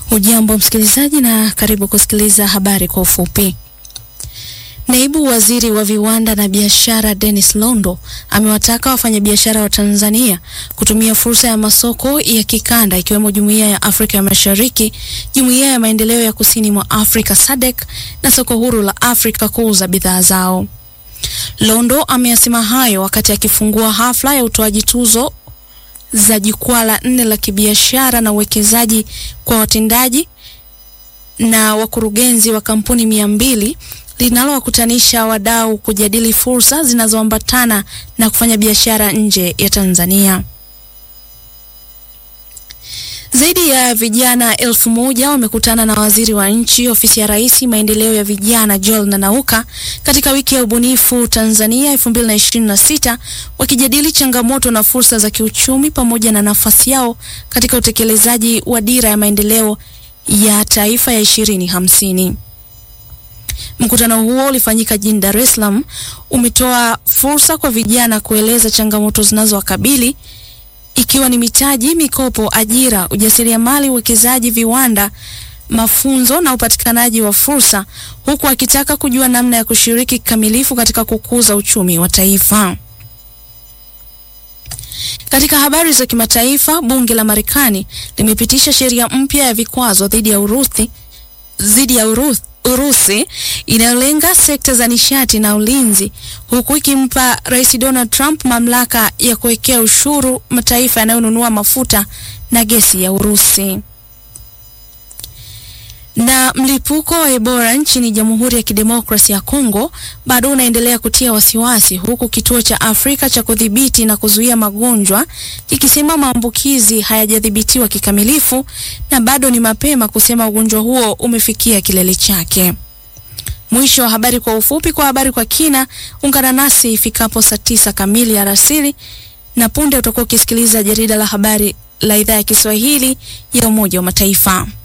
Ujambo msikilizaji, na karibu kusikiliza habari kwa ufupi. Naibu Waziri wa Viwanda na Biashara Dennis Londo amewataka wafanyabiashara wa Tanzania kutumia fursa ya masoko ya kikanda ikiwemo Jumuiya ya Afrika ya Mashariki, Jumuiya ya Maendeleo ya Kusini mwa Afrika SADC na soko huru la Afrika kuuza bidhaa zao. Londo ameyasema hayo wakati akifungua hafla ya utoaji tuzo za jukwaa la nne la kibiashara na uwekezaji kwa watendaji na wakurugenzi wa kampuni mia mbili linalowakutanisha wadau kujadili fursa zinazoambatana na kufanya biashara nje ya Tanzania. Zaidi ya vijana elfu moja wamekutana na waziri wa nchi ofisi ya Rais maendeleo ya vijana Joel Nanauka katika wiki ya ubunifu Tanzania 2026 wakijadili changamoto na fursa za kiuchumi pamoja na nafasi yao katika utekelezaji wa dira ya maendeleo ya taifa ya 2050. Mkutano huo ulifanyika jijini Dar es Salaam, umetoa fursa kwa vijana kueleza changamoto zinazowakabili ikiwa ni mitaji, mikopo, ajira, ujasiriamali, uwekezaji, viwanda, mafunzo na upatikanaji wa fursa, huku akitaka kujua namna ya kushiriki kikamilifu katika kukuza uchumi wa taifa. Katika habari za kimataifa, bunge la Marekani limepitisha sheria mpya ya vikwazo dhidi ya Urusi dhidi ya Urusi Urusi inayolenga sekta za nishati na ulinzi huku ikimpa Rais Donald Trump mamlaka ya kuwekea ushuru mataifa yanayonunua mafuta na gesi ya Urusi. Na mlipuko wa Ebola nchini Jamhuri ya Kidemokrasia ya Kongo bado unaendelea kutia wasiwasi huku kituo cha Afrika cha kudhibiti na kuzuia magonjwa kikisema maambukizi hayajadhibitiwa kikamilifu na bado ni mapema kusema ugonjwa huo umefikia kilele chake. Mwisho wa habari kwa ufupi. Kwa habari kwa kina, ungana nasi ifikapo saa tisa kamili alasiri, na punde utakuwa ukisikiliza jarida la habari la idhaa ya Kiswahili ya Umoja wa Mataifa.